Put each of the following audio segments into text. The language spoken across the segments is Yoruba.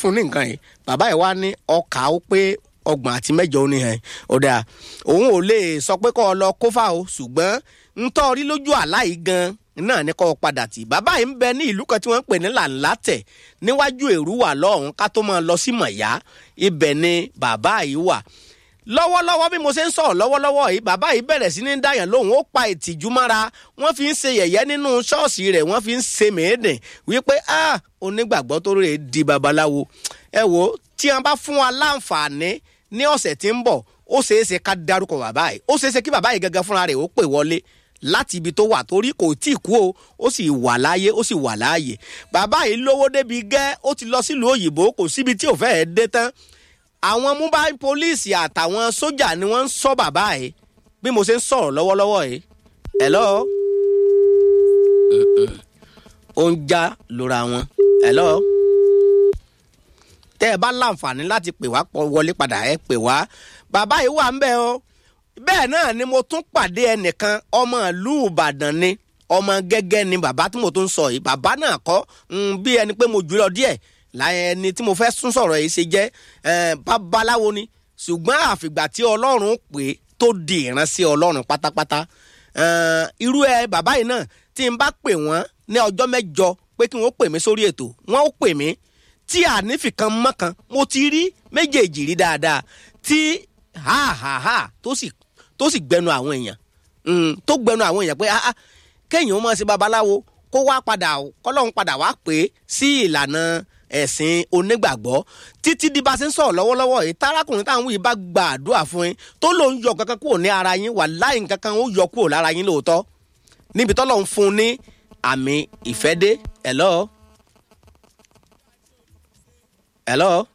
fún ní nǹkan yìí bàbá yìí wá ní ọkà ó pé ọgbọ̀n àti mẹ́jọ ó ní hàn ọ̀dà òun ò lè sọ pé kọ́ ọ lọ kófà o ṣùgbọ́n ntọ́ rí lójú àlá yìí gan náà ní kọ́ ọ padà tì bàbá yìí ń bẹ ní ìlú kan tí wọ́n ń pè ní làǹlátẹ̀ níwájú èrúwà lọ́hùn ká tó máa lọ sí mọ̀yá ibẹ̀ ni bàbá yìí wà lọ́wọ́lọ́wọ́ bí mo ṣe ń sọ̀rọ̀ lọ́wọ́lọ́wọ́ yìí bàbá yìí bẹ̀rẹ̀ sí ní dáyàn lóhùn ó pa ìtìjú mára wọ́n fi ń ṣe yẹ̀yẹ́ nínú ṣọ́ọ̀ṣì rẹ̀ wọ́n fi ń ṣe mèédìn wípé ah onígbàgbọ́ tó rè di babaláwo ẹ wo tí wọ́n bá fún wa láǹfààní ní ọ̀sẹ̀ tí ń bọ̀ ó ṣeé ṣe ká dárúkọ bàbá yìí ó ṣeé ṣe kí bàbá yìí gangan fúnra rẹ̀ ó pè wọlé láti ibi tó wà torí kò tí ì kú o ó sì wà láàyè ó sì wà láàyè bàbá yìí lówó débi gẹ́ ó ti lọ sílùú òyìnbó kò síbi tí ò fẹ́ẹ́ dé tán àwọn mobile police àtàwọn sójà ni wọ́n ń sọ bàbá yìí bí mo ṣe ń sọ̀rọ̀ lọ́wọ́lọ́wọ́ yìí hello ó ń já lóra wọn hello tẹ́ ẹ bá láǹfààní láti pè wá wọlé padà ẹ pè wá bàbá yìí wà ń bẹ̀ o bẹ́ẹ̀ náà ni mo tún pàdé ẹnìkan ọmọ ìlú ìbàdàn ni ọmọ gẹ́gẹ́ ni bàbá tí mo tún sọ yìí bàbá náà kọ́ bí ẹni pé mo jù lọ díẹ̀ láyé ẹni tí mo fẹ́ sún sọ̀rọ̀ yìí ṣe jẹ́ babaláwo ni ṣùgbọ́n àfìgbà tí ọlọ́run pè é tó di ìránṣẹ́ ọlọ́run pátápátá irú ẹ bàbá yìí náà tí n bá pè wọ́n ní ọjọ́ mẹ́jọ pé kí wọ́n pè mí sórí ètò wọ́n ó pè mí tí ànífìkan mọ́kan mo ti rí méjèèjì rí dáadáa tí ha ha ha tó sì tó sì gbẹnu àwọn èèyàn tó gbẹnu àwọn èèyàn pé kéèyàn ó máa ṣe babaláwo kó wá padà kọ́lọ́hún padà wá pè é sí ìlànà ẹ̀sìn onígbàgbọ́ títí di bá a ṣe ń sọ̀rọ̀ lọ́wọ́lọ́wọ́ yìí tárákùnrin táwọn yìí bá gba àdúrà fún yín tó lòun yọ kankan kúrò ní ara yín wà láì kankan ó yọ kúrò lára yín lóòótọ́ níbi tọ́lọ̀ ń fún un ní àmì ìfẹ́dé hello hello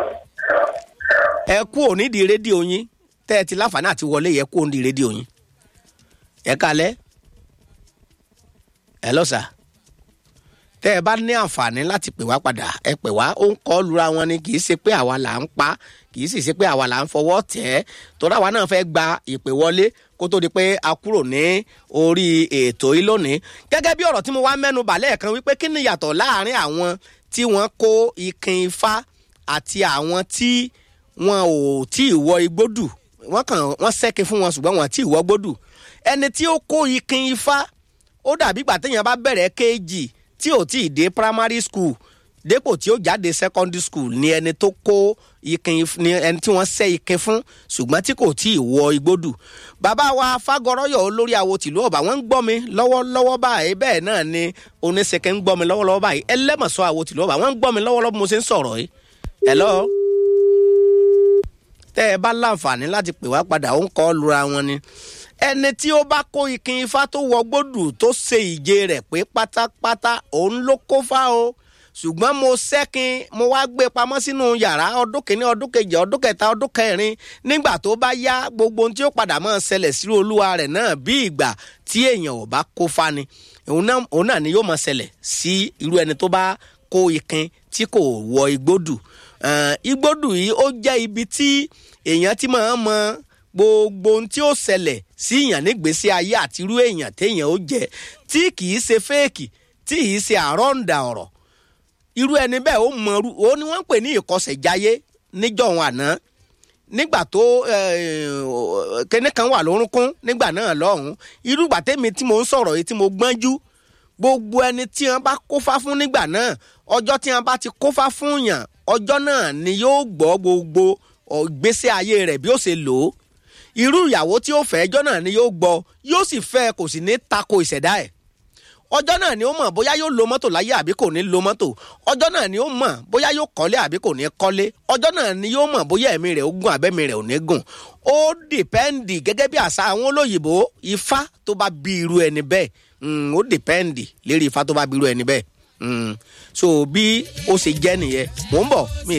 ẹ kú òní di rédíò yín tẹ́ ẹ ti láǹfààní àti wọlé yẹ kú òní di rédíò yín ẹ kalẹ́ hello sir tẹ́ ẹ bá ní àǹfààní láti pè wá padà ẹ pè wá ó ń kọ́ lura wọn ni kì í ṣe pé àwa là ń pa kì í sì ṣe pé àwa là ń fọwọ́ tẹ̀ ẹ́ torí àwa náà fẹ́ gba ìpè wọlé kó tó di pé a kúrò ní orí ètò yìí lónìí gẹ́gẹ́ bí ọ̀rọ̀ tí mo wá mẹ́nu bà lẹ́ẹ̀kan wípé kí ni yàtọ̀ láàrin àwọn tí wọ́n kó ikin ifá àti àwọn tí wọn ò tí ì wọ igbódù wọ́n kàn wọ́n sẹ́kin fún wọn ṣùgbọ́n wọn àti ìwọ gbódù ẹni tí ó kó ikin ifá ó dàbí ìgbà téèyàn bá bẹ̀rẹ̀ kéèjì tí ò tí ì dé primary school dépò tí ó jáde secondary school ni ẹni tó kó ikin ni ẹni tí wọ́n sẹ́ ikin fún ṣùgbọ́n tí kò tí ì wọ igbódù bàbá wa fagọrọyọ olórí awo tìlú ọba wọ́n ń gbọ́ mi lọ́wọ́lọ́wọ́ báyìí bẹ́ẹ̀ náà ni oníṣẹkẹ ń gbọ́ mi lọ́wọ́lọ́wọ́ báyìí ẹlẹ́mọ̀sọ awo tìlú ọba wọ́n ń gbọ́ mi lọ́wọ́lọ́wọ́ bí mo ṣe ń sọ̀rọ̀ yìí hello tẹ́ ẹ bá láǹfààní láti pè wá padà ó ń kọ́ lura wọn ni ẹni tí ó bá kó ikin ifá tó wọ gbódù tó ṣe ìje rẹ̀ pé pátápátá òun ló kó fá o ṣùgbọ́n mo sẹ́kin mo wá gbé pamọ́ sínú yàrá ọdún kìíní ọdún kejì ọdún kẹta ọdún kẹrin nígbà tó bá yá gbogbo ohun tí ó padà máa ṣẹlẹ̀ sí olúwa rẹ̀ náà bí ìgbà tí èèyàn ò bá kó fá ni òun náà ni yóò máa ṣẹlẹ̀ sí irú ẹni tó bá kó ikin tí kò wọ igbódù igbódù yìí ó jẹ́ ibi tí èèyàn ti máa ń mọ gbogbo ohun tí ó ṣẹlẹ̀ sí èèyàn nígbésí ayé àti irú èèyàn téèyàn ó jẹ tí kìí ṣe fẹ́ẹ̀kì tí kìí ṣe àrọ́ǹdà ọ̀rọ̀ irú ẹni bẹ́ẹ̀ ó mọ ó ní wọ́n ń pè ní ìkọsẹ̀jáyé níjọ̀hún àná nígbà tó kíní kan wà lórúnkún nígbà náà lọ́hùn irú ìgbà tẹ́mi tí mo ń sọ̀rọ̀ yìí tí mo gbọ́njú gbogbo ẹni tí wọ́n bá kófá fún nígbà náà ọjọ́ tí wọ́n bá ti kófá fún yàn ọjọ́ náà ni yóò gbọ́ gbogbo ìgbésí ayé rẹ̀ bí ó ṣe lò ó irú ìyàwó tí ó fẹ́ ẹjọ́ náà ni yóò gbọ́ yóò sì fẹ́ kò sì ní tako ìṣẹ̀dá ẹ̀ ọjọ́ náà ni ó mọ̀ bóyá yóò lo mọ́tò láyé àbí kò ní lo mọ́tò ọjọ́ náà ni ó mọ̀ bóyá yóò kọ́lé àbí kò ní kọ́lé ọjọ́ náà ni yóò mọ̀ bóyá ẹ̀mí rẹ̀ ó gùn àbẹ́mi rẹ̀ ò ní gùn ó dìpẹ́ǹdì gẹ́gẹ́ bí àṣà àwọn olóyìnbó ifá tó bá bí irú ẹni bẹ́ẹ̀ ó dìpẹ́ǹdì lérí ifá tó bá bí irú ẹni bẹ́ẹ̀ so bí ó ṣe jẹ́ nìyẹn mò ń bọ̀ mi